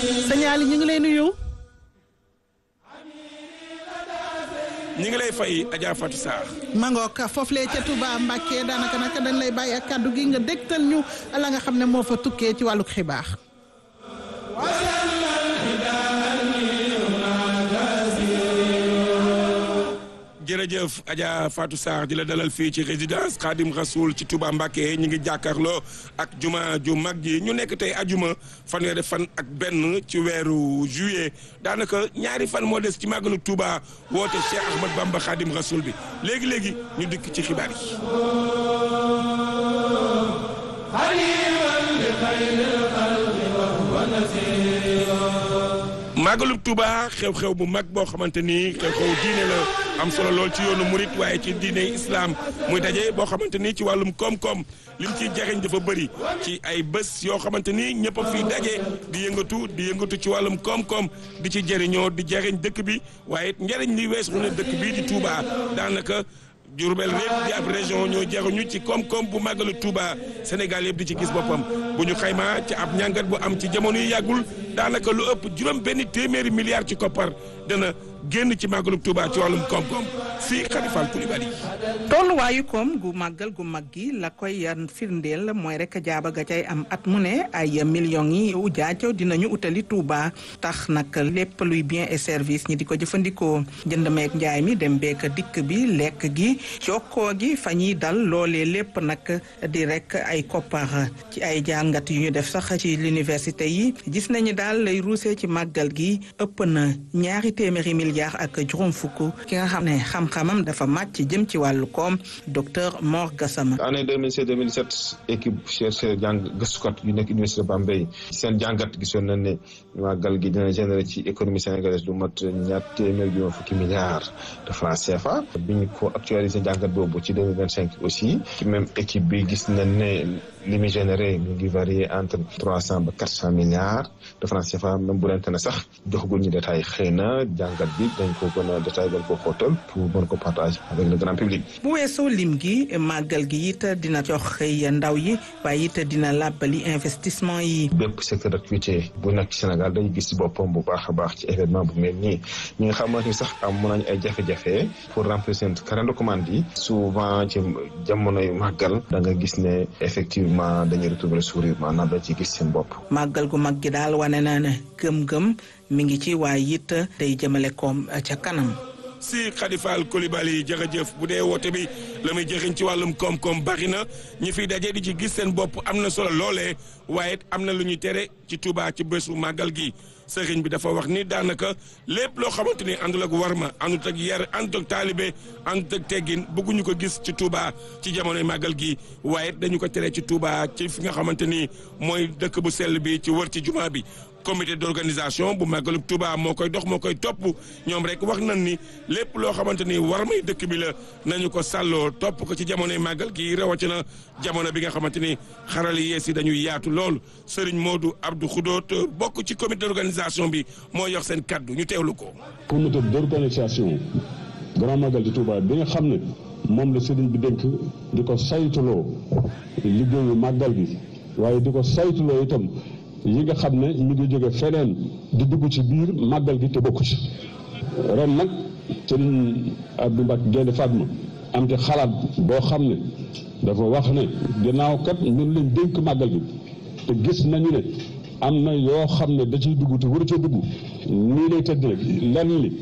signal yi ñu ngi lay nuyu. ñi ngi lay fay Adja Fatou Sarr. Mangook foofu lee ca Touba Mbacke daanaka nag dañ lay bàyyi ak kàddu gi nga dégtal ñu la nga xam ne moo fa tukkee ci wàllug xibaar. jërëjëf Adja Fatou Sarr di la dalal fii ci résidence Khadim Rasoul ci Touba Mbacké ñu ngi jàkkaarloo ak juma ju mag ji ñu nekk tey ajuma fanweeri fan ak benn ci weeru juillet daanaka ñaari fan moo des ci màggalu Touba woote Cheikh Ahmad Bamba Khadim Rasoul bi léegi léegi ñu dikk ci xibaar yi. màggalu Touba xew-xew bu mag boo xamante ni xew-xew diine la am solo lool ci yoonu murit waaye ci diine islam muy daje boo xamante ni ci wàllum koom-koom lim ciy jariñ dafa bëri ci ay bés yoo xamante ni ñëpp a fiy daje di yëngatu di yëngatu ci wàllum koom-koom di ci jëriñoo di jariñ dëkk bi waaye it njëriñ li weesu ne dëkk bii di Touba daanaka. Diourbel répp di ab région ñoo jaruñu ci koom-koom bu màggalu Touba Sénégal yëpp di ci gis boppam bu ñu xaymaa ci ab ñàngat bu am ci jamono yi yàggul daanaka lu ëpp juróom benn téeméeri milliards ci koppar dana génn ci màggalu Touba ci wàllum koom-koom fii Khalifa Koulibaly tolluwaayu koom gu màggal gu mag gi la koy firndeel mooy rek jaaba ga cay am at mu ne ay millions yi ujaaco dinañu utali Touba tax nag lépp luy bien et service ñi di ko jëfandikoo jënd meek njaay mi dem beek dikk bi lekk gi jokkoo gi fa ñuy dal loolee lépp nag di rek ay koppar ci ay jàngat yu ñu def sax ci l'université yi gis nañu daal lay ruusee ci màggal gi ëpp na ñaari téeméeri milliards ak juróom fukk ki nga xam ne xam-xamam dafa màcc jëm ci wàllu koom docteur Mor Gassama. année 2016 2017 équipe chercheur jàng gëstukat yu nekk université Bambey seen jàngat gisoon nañ ne màggal gi dina générer ci économie sénégalaise lu mat ñaar téeméer juróom fukki milliards de francs CFA bi ñu ko actualisé jàngat boobu ci 2025 aussi ci même équipe bi gis nañ ne li muy généré mu ngi varier entre trois cent ba quatre cent milliards de francs CFA même bu lente ne sax joxagul ñu détail xëy na jàngat bi dañ ko gën a détail dañ ko xóotal pour mën ko partager avec le grand public. bu weesoo lim gi màggal gi it dina jox xëy ndaw yi waaye it dina làbbali investissement yi. bépp secteur d'activité bu nekk Sénégal dañu gis ci boppam bu baax a baax ci événement bu mel nii ñi nga xamante ni sax am mën nañu ay jafe-jafe pour remplir seen carnet de commande yi souvent ci jamonoy màggal da nga gis ne effectivement dañuy retrouver sourire maanaam dañ ci gis seen bopp. màggal gu mag gi daal wane na ne gëm-gëm mi ngi ci waaye it day jëmale koom ca kanam. si Khadifal Koulibaly jërëjëf bu dee woote bi la muy jëriñ ci wàllum koom-koom bari na ñi fiy daje di ci gis seen bopp am na solo loolee waaye am na lu ñuy tere ci Touba ci bésu màggal gi sëriñ bi dafa wax ni daanaka lépp loo xamante ni àndul ak warma àndut ak yar àndut ak taalibe àndut ak teggin bëgguñu ko gis ci Touba ci jamonoy màggal gi waaye dañu ko tere ci Touba ci fi nga xamante ni mooy dëkk bu sell bi ci wër ci jumaa bi comité d'organisation bu màggalu Touba moo koy dox moo koy topp ñoom rek wax nañ ni lépp loo xamante ni war may dëkk bi la nañu ko sàlloo topp ko ci jamonoy màggal gi rawatina jamono bi nga xamante ni xaral yi yees yi dañuy yaatu lool Serigne Modou Abdou Khoudoot bokk ci comité d'organisation bi moo yox seen kaddu ñu teewlu ko. comité d'organisation grand magal di Touba bi nga xam ne moom la Serigne bi dénk di ko saytuloo liggéeyu màggal gi waaye di ko saytuloo itam. yi nga xam ne ñu ngi jóge feneen di dugg ci biir màggal gi te bokku ci ren nag sëriñ Abdou Mbacke Gaynde Fatma am ci xalaat boo xam ne dafa wax ne ginnaaw kat ñun lañ dénk màggal gi te gis nañu ne am na yoo xam ne da ciy dugg te waru ca dugg nii lay tëdd rek lenn li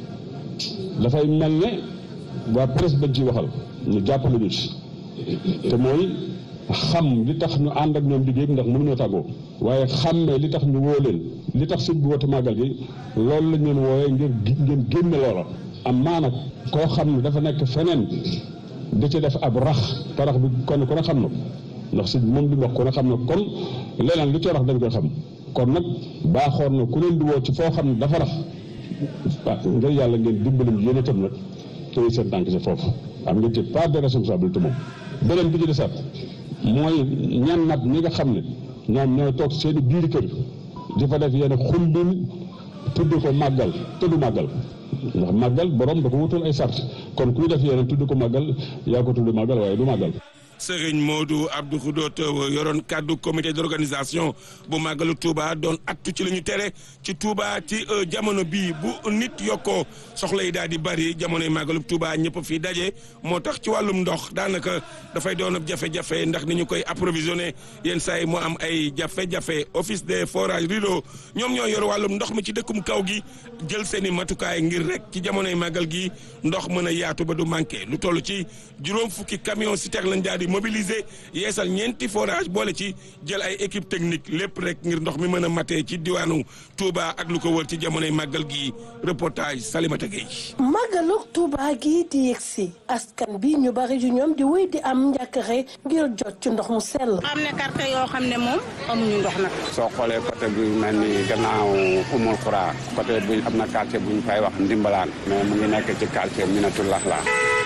dafay mel ne waa presse bañ ciy waxal ñu jàppale ñu ci te mooy xam li tax ñu ànd ak ñoom liggéey bi ndax mënuñoo tàggoo waaye xàmmee li tax ñu woo leen li tax sëñ bi woote màggal gi loolu lañ leen wooyee ngir ngeen génne loola am maa nag koo xam ne dafa nekk feneen da ci def ab rax te rax bi kon ku ne xam na ndax sëñ moom li mu wax ku ne xam na kon leneen lu ci rax dañ koy xam kon nag baaxoon na ku leen di woo ci foo xam ne dafa rax waaw ngir yàlla ngeen dimbali yéen itam nag tey seen tànk ci foofu am ngeen ci part de responsabilité moom beneen bi ci desaat mooy ñan nag ñi nga xam ne ñoom ñooy toog seeni biir kër di fa def yenn xumbin tudd ko màggal tudd màggal ndax màggal borom da ko wutul ay sart kon kuy def yeneen tudd ko màggal yaa ko tudd màggal waaye du màggal Serigne Modou Abdou Khoudot yoroon kaddu comité d'organisation bu màggalu Touba doon attu ci li ñu tere ci Touba ci jamono bii bu nit yokkoo soxla yi daal di bari jamonoy màggalu Touba ñëpp fii daje moo tax ci wàllum ndox daanaka dafay doon jafe-jafe ndax ni ñu koy approvisionné yenn saa yi moo am ay jafe-jafe office des forages rideau ñoom ñoo yor wàllum ndox mi ci dëkkum kaw gi jël seen i matukaay ngir rek ci jamonoy màggal gi ndox mën a yaatu ba du manqué lu toll ci juróom fukki camion citerne lañ daal di mobiliser yeesal ñeenti forage boole ci jël ay équipe technique lépp rek ngir ndox mi mën a matee ci diwaanu Touba ak lu ko wër ci jamonoy màggal gi reportage Salimata Gueye. màggalu Touba gi di yegsi askan bi ñu bari ju ñoom di wéy di am njàkkare ngir jot ci ndox mu sell. am na quartier yoo xam ne moom amuñu ndox nag. soo xoolee côté bi mel ni gannaaw umul xuraa côté bi am na quartier bu ñu fay wax ndimbalaan mais mu ngi nekk ci quartier Minatullah la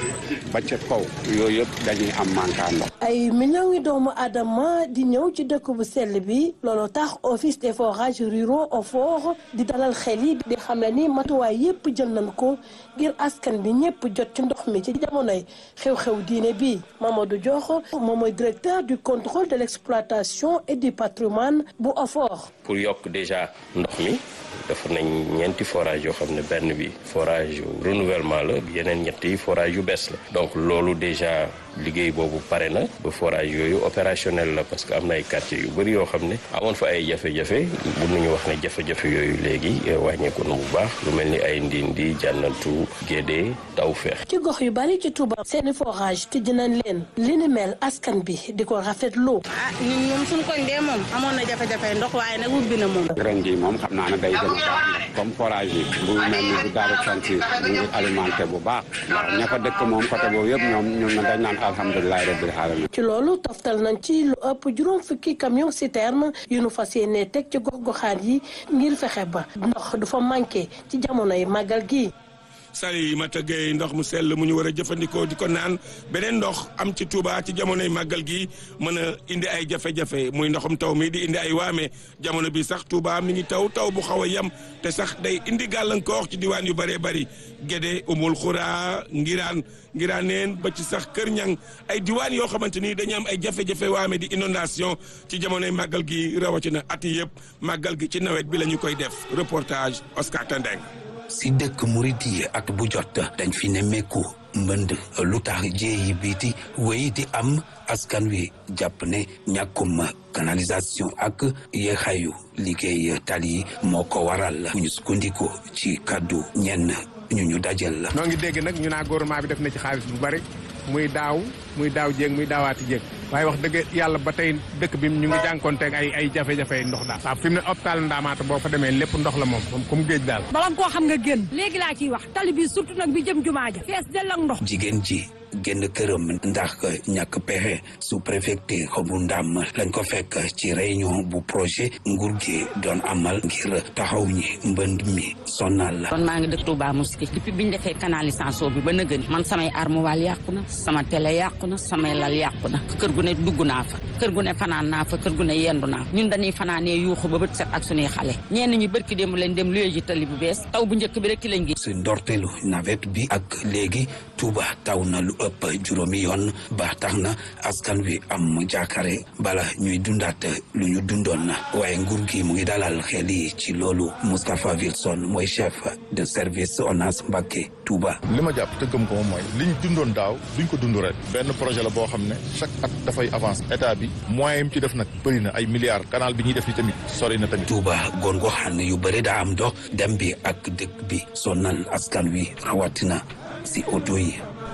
ba ca kaw yooyu yëpp dañuy am manquant ndox. ay millions yi doomu aadama di ñëw ci dëkk bu sell bi looloo tax office des forages ruraux OFOR di dalal xel yi di xam ne ni matuwaay yépp jël nañ ko ngir askan bi ñëpp jot ci ndox mi ci jamonoy xew-xew diine bi Mamadou Diokh moom mooy directeur du contrôle de l'exploitation et du patrimoine bu OFOR. pour yokk déjà ndox mi. dafa nañ ñeenti forage yoo xam ne benn bi forage renouvellement la yeneen ñett yi forage yu bees la donc loolu déjà liggéey boobu pare na ba forage yooyu opérationnel la parce que am na ay quartiers yu bëri yoo xam ne amoon fa ay jafe-jafe bu nañu wax ne jafe-jafe yooyu léegi wàññeeku na bu baax lu mel ni ay ndindi jànnatu gédé taw feex ci gox yu bari ci Touba seeni forage tëj nañ leen li ni mel askan bi di ko rafetlu. ah ñun moom suñu koñ dee moom amoon na jafe-jafe ndox waaye nag ubbi na moom. ren jii moom xam naa ne day gën a baax comme forage yi bu mel ni bu daaru santi mu ngi alimenté bu baax waaw ña fa dëkk moom côté boobu yëpp ñoom ñun na dañ naan alhamdulilahi rabbil alamin ci loolu toftal nañ ci lu ëpp juróom fukki camion citerne yu nu fas yéene teg ci gox-goxaan yi ngir fexe ba ndox du fa manqué ci jamonoy màggal gi. Salimata Gueye ndox mu sell mu ñu war a jëfandikoo di ko naan beneen ndox am ci Touba ci jamonoy màggal gi mën a indi ay jafe-jafe muy ndoxum taw mi di indi ay waame jamono bi sax Touba mi ngi taw taw bu xaw a yem te sax day indi gàllankoor ci diwaan yu bëree bëri Gédé Umul Xuraa Ngiraan Ngiraaneen ba ci sax Kër Ñang ay diwaan yoo xamante ni dañu am ay jafe-jafe waame di inondation ci jamonoy màggal gi rawatina at yi yëpp màggal gi ci nawet bi la ñu koy def reportage Oscar Tendeng. si dëkk murit yi at bu jot dañ fi nemmeeku mbënd lu tax jéeyi biiti wéy di am askan wi jàpp ne ñàkkum canalisation ak yeexayu liggéey tali yi moo ko waral bu ñu sukkandiku ci kàddu ñenn ñu ñu dajal la. noo ngi dégg nag ñu naa gouvernement bi def na ci xaalis bu bari muy daaw muy daaw jéeg muy daawaati jéeg waaye wax dëgg yàlla ba tey dëkk bi ñu ngi jànkonteeg ay ay jafe-jafe ndox daal waaw fi mu ne hôpital Ndaamaata boo fa demee lépp ndox la moom moom comme géej daal bala nga koo xam nga génn léegi laa ciy wax tali bi surtout nag bi jëm jumaa ja fees dell ak ndox jigéen ji génn këram ndax ñàkk pexe sous préfecture bu ndam lañ ko fekk ci réunion bu projet nguur gi doon amal ngir taxaw ñi mbënd mi sonal la kon maa ngi dëkk Touba Mosquée depuis bi ñu defee canalisation bi ba nëgën man samay armoire yàqu na sama télé yàqu na samay lal yàqu na kër gu ne dugg naa fa kër gu ne fanaan naa fa kër gu ne yendu naa ñun dañuy fanaanee yuuxu ba bët set ak suñuy xale ñenn ñi bërki démb leen dem luye ji tali bu bees taw bu njëkk bi rek ki lañ gi si ndorteelu nawet bi ak léegi Touba taw na lu ëpp juróomi yoon ba tax na askan wi am jaakare bala ñuy dundaat lu ñu dundoon na waaye nguur gi mu ngi dalal xel yi ci loolu Moustapha Wilson mooy chef de service ONAS Mbacké Touba. li ma jàpp te gëm ko moom mooy liñ dundoon daaw duñ ko dund ren benn projet la boo xam ne chaque at dafay avance état bi moyen yi ci def nag bëri na ay milliards canal bi ñuy def ni tamit sori na tamit. Touba goon goo xam ne yu bëri daa am dox dem bi ak dëkk bi sonal askan wi rawatina si oto yi.